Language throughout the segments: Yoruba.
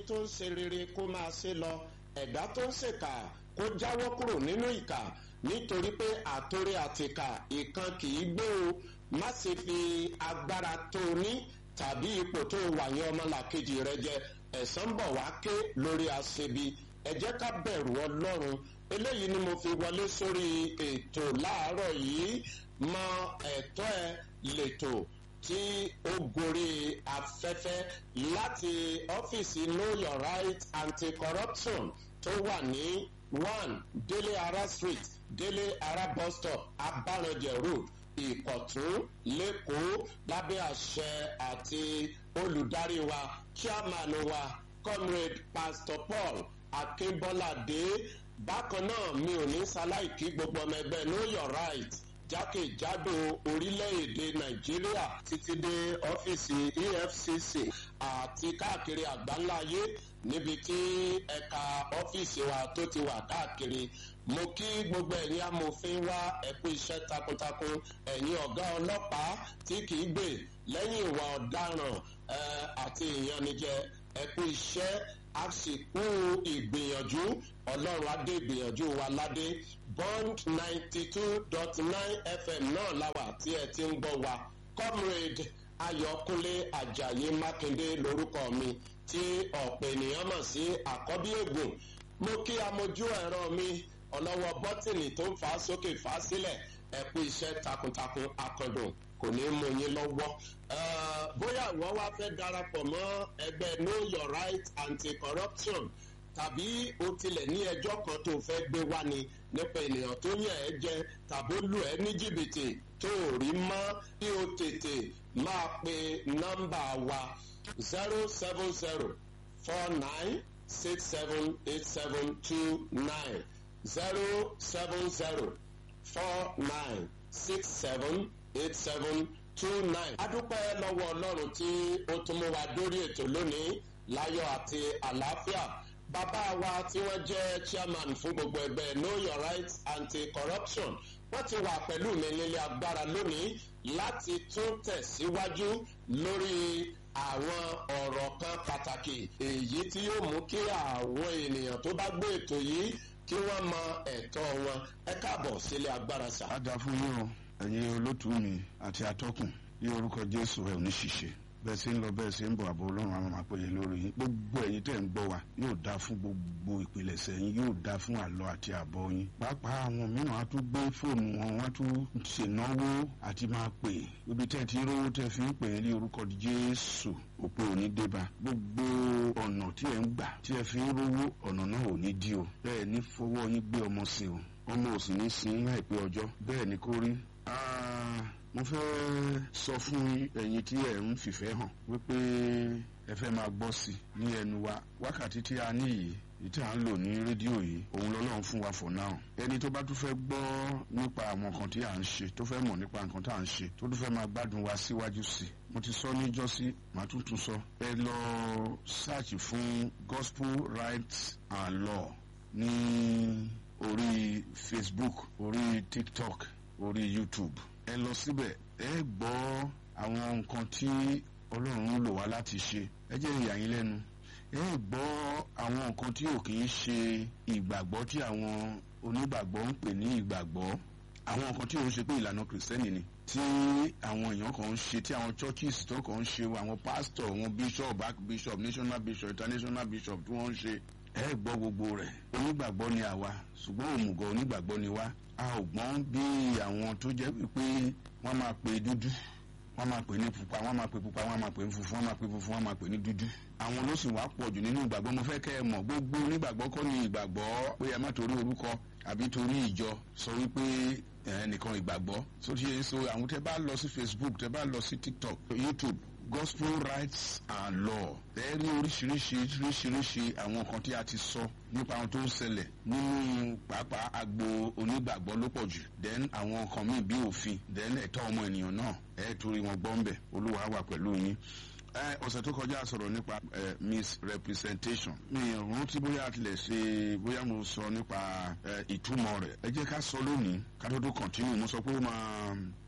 tó ń ṣe rere kó máa ṣe lọ ẹ̀dá tó ń ṣèkà kó jáwọ́ kúrò nínú ìkà nítorí pé àtòrí àtìkà ìkan kì í gbé o má ṣe fi agbára tó o ní tàbí ipò tó o wà yẹn ọmọlàkejì rẹ jẹ ẹ̀san bọ̀ wá ké lórí aṣebi ẹ jẹ́ ká bẹ̀rù ọlọ́run eléyìí ni mo fi wọlé sórí ètò láàárọ̀ yìí mọ ẹ̀tọ́ ẹ lètò tí ó gorí afẹ́fẹ́ láti ọ́fíìsì know your right anti-corruption tó wà ní one délé ara street délé ara bus stop abáranjẹ road ìkọ̀tún lẹ́kọ̀ọ́ lábẹ́ àṣẹ àti olùdarí wa chairman wa comrade pastor paul akínbọ́ládé bákan náà mi ò ní ṣaláìkí gbogbo ọmọ ẹgbẹ́ know your right jákèjádò orílẹ̀-èdè nàìjíríà títí dé ọ́fíìsì efcc àti káàkiri àgbáńláyé níbi tí ẹ̀ka ọ́fíìsì wa tó ti wà káàkiri mo kí gbogbo ẹ̀yin amòfin wá ẹ̀kú iṣẹ́ takuntakun ẹ̀yin ọ̀gá ọlọ́pàá tí kì í gbè lẹ́yìn ìwà ọ̀daràn àti ìyanijẹ ẹ̀kú iṣẹ́ àsìkò ìgbìyànjú ọlọ́run adé ìgbìyànjú wa ládé bond ninety two dot nine fm náà láwà tí ẹ ti ń gbọ́ wa comrade ayọ̀kúnlé ajayi mákindé lórúkọ mi tí ọ̀pọ̀ ènìyàn mọ̀ sí àkọ́bí ègùn mo kí amójú ẹ̀rọ mi ọlọ́wọ́ bọ́tìnì tó ń fà á sókè fà á sílẹ̀ ẹ kú iṣẹ́ takuntakun akọ̀dùn kò ní mú yín lọ́wọ́. bóyá ìwọ wá fẹ́ darapọ̀ mọ́ ẹgbẹ́ know your right anti-corruption tàbí o tilẹ̀ ní ẹjọ́ kan tó fẹ́ gbé wá ni nípa ènìyàn tó yàn ẹ́ jẹ tàbó lù ẹ́ ní jìbìtì tó ò rí mọ́ kí o tètè máa pe nọ́mbà wa zero seven zero four nine six seven eight seven two nine zero seven zero four nine six seven eight seven two nine. adúpẹ́ lọ́wọ́ ọlọ́run tí ó tún mú wa dórí ètò lónìí láyọ̀ àti àlàáfíà bàbá wa tí wọ́n jẹ́ chairman fún gbogbo ẹgbẹ́ know your rights anti-corruption wọ́n ti wà pẹ̀lú mi nílé agbára lónìí láti tún tẹ̀síwájú lórí àwọn ọ̀rọ̀ kan pàtàkì èyí tí yóò mú kí àwọn ènìyàn tó bá gbé ètò yìí kí wọ́n mọ ẹ̀tọ́ wọn ẹ káàbọ̀ sílé agbára sà. a dà fún yín o ẹ̀yin olótùú mi àti atọ́kùn ní orúkọ jésù ẹ̀ ò ní ṣìṣe bẹ́ẹ̀ sí ń lọ bẹ́ẹ̀ sí ń bọ̀ àbò ọlọ́run àwọn máa pèlè lórí yín gbogbo ẹ̀yin tẹ̀ ń gbọ́ wa yóò dá fún gbogbo ìpìlẹ̀sẹ̀ yín yóò dá fún àlọ́ àti àbọ̀ yín pàápàá àwọn mìíràn á tún gbé fóònù wọn wọ́n á tún ṣènáwó àti máa pè ibi tẹ́ ti rówó tẹ́ fi ń pè é ní orúkọ jésù òpó òní débà gbogbo ọ̀nà tí ẹ̀ ń gbà tí ẹ fi ń rówó ọ̀nà náà ò ní dí o bẹ́ẹ̀ ní fọwọ́ yín gbé ọmọ sí o ọmọ ò sì ní sin láìpẹ́ ọjọ́ bẹ́ẹ̀ ni kó rí mo fẹ́ sọ fún ẹ̀yin tí ẹ̀ ń fìfẹ́ hàn wípé ẹ fẹ́ máa gbọ́ sí i ní ẹnu wa wákàtí tí a ní yìí èyí tí à ń lò ní rédíò yìí òun lọ́lọ́run fún wa for now ẹni tó bá tún fẹ́ gbọ́ nípa àwọn nǹkan tí à ń ṣe tó fẹ́ mọ̀ nípa nǹkan tí à ń ṣe tó tún fẹ́ máa gbádùn wa síwájú sí i mo ti sọ níjọ́sí màá tún tún sọ ẹ lọ search fún gospel rights and law ní orí facebook orí tiktok orí youtube ẹ lọ síbẹ̀ ẹ gbọ́ àwọn nǹkan tí ọlọ́run ń lò wá láti ṣe ẹ jẹ́ ìyà yín lẹ́nu ẹ gbọ́ àwọn nǹkan tí ò kì í ṣe ìgbàgbọ́ tí àwọn onígbàgbọ́ ń pè ní ìgbàgbọ́ àwọn nǹkan tí ò ń ṣe pé ìlànà kìrìsìtẹ́nì ni tí àwọn èèyàn kan ń ṣe tí àwọn churches tó kàn ń ṣe àwọn pastor àwọn bishop archbishop national bishop international bishop tí wọ́n ń ṣe ẹ gbọ́ gbogbo rẹ̀ onígbàgbọ́ ni àwa ṣùgbọ́n òmùgọ̀ onígbàgbọ́ ni wá a ò gbọ́n bí àwọn tó jẹ́ wípé wọ́n máa pè dúdú wọ́n máa pè ní pupa wọ́n máa pè pupa wọ́n máa pè ní funfun wọ́n máa pè funfun wọ́n máa pè ní dúdú. àwọn ló sì wá pọ̀ jù nínú ìgbàgbọ́ mo fẹ́ kẹ́ ẹ mọ̀ gbogbo onígbàgbọ́ kọ́ ni ìgbàgbọ́ pé ẹ má torí orúkọ àbí torí ìjọ sọ wípé ẹnìkan ìgbàgbọ́ so ti yẹn so àwọn tẹ bá lọ sí facebook tẹ bá lọ sí tiktok youtube gospel rights and law ẹ rí oríṣiríṣi oríṣiríṣi àwọn nǹkan tí a ti sọ nípa àwọn tó ń ṣẹlẹ̀ nínú pàápàá agbo onígbàgbọ́ ló pọ̀ jù then àwọn nǹkan míì bí òfin then ẹ̀tọ́ ọmọ ènìyàn náà ẹ torí wọn gbọ́ ń bẹ̀ olúwa wà pẹ̀lú yín ọ̀sẹ̀ tó kọjá sọ̀rọ̀ nípa misrepresentation mi rántí bóyá a tilẹ̀ ṣe bóyá mo sọ nípa ìtumọ̀ rẹ̀ ẹ jẹ́ ká sọ lónìí ká tó tó continue mo sọ pé ó máa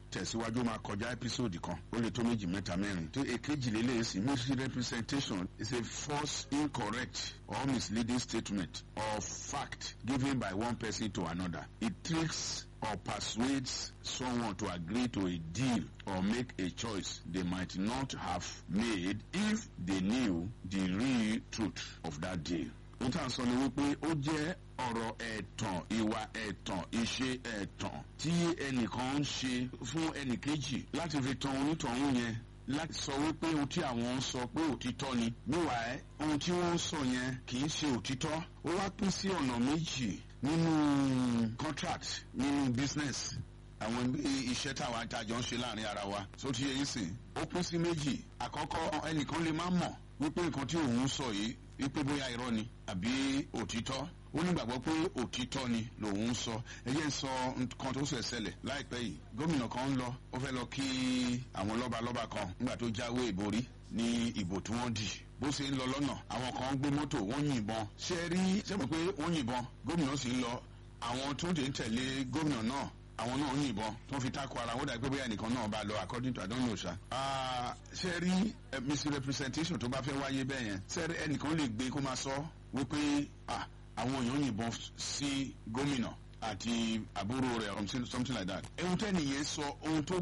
tẹ̀síwájú máa kọjá episode kan ó lè tó méjì mẹ́ta mẹ́rin tó èkejì lélẹ́yìn sí misrepresentation is a false incorrect or misleading statement or fact given by one person to another it tricks or persuades someone to agree to a deal or make a choice they might not have made if they knew the real truth of that deal. n tà sọ ni wípé ó jẹ́ ọ̀rọ̀ ẹ̀tàn ìwà ẹ̀tàn ìṣe ẹ̀tàn tí ẹnìkan ń ṣe fún ẹnìkejì láti fi tan onítọ̀hún yẹn láti sọ wípé ohun tí àwọn ń sọ pé òtítọ́ ni níwàá ohun tí wọ́n ń sọ yẹn kì í ṣe òtítọ́ ó wá pín sí ọ̀nà méjì nínú contract nínú business àwọn iṣẹ́ táwa àjọ ń ṣe láàrin ara wa tó ti yẹ yín sìn ó pín sí méjì àkọ́kọ́ ẹnìkan lè má mọ̀ wípé nǹkan tí òun sọ yìí wípé bóyá irọ́ ni àbí òtítọ́ ó nígbàgbọ́ pé òtítọ́ ni lòun ń sọ ẹ jẹ́ ń sọ nǹkan tó ṣẹ̀ ṣẹlẹ̀ láìpẹ́ yìí gómìnà kan ń lọ ó fẹ́ lọ kí àwọn lọ́balọ́ba kan nígbà tó jáwé ìborí ní ìbò tí wọ́n dì bó ṣe ń lọ lọ́nà àwọn kan gbé mọ́tò wọ́n yìnbọn ṣe rí ṣe mọ̀ pé wọ́n yìnbọn gómìnà sì ń lọ àwọn tó ń tẹ̀lé gómìnà náà àwọn náà yìnbọn tó fi tako ara wọn dà pé bóyá nìkan náà bá lọ according to i don't know ṣá. ṣe rí misrepresentation tó bá fẹ́ wáyé bẹ́ẹ̀ yẹn ṣe rí ẹnìkan lè gbé kó máa sọ wípé àwọn èèyàn yìnbọn sí gómìnà àti àbúrò rẹ̀ something like that. ohun tẹ́nìyẹn sọ ohun tó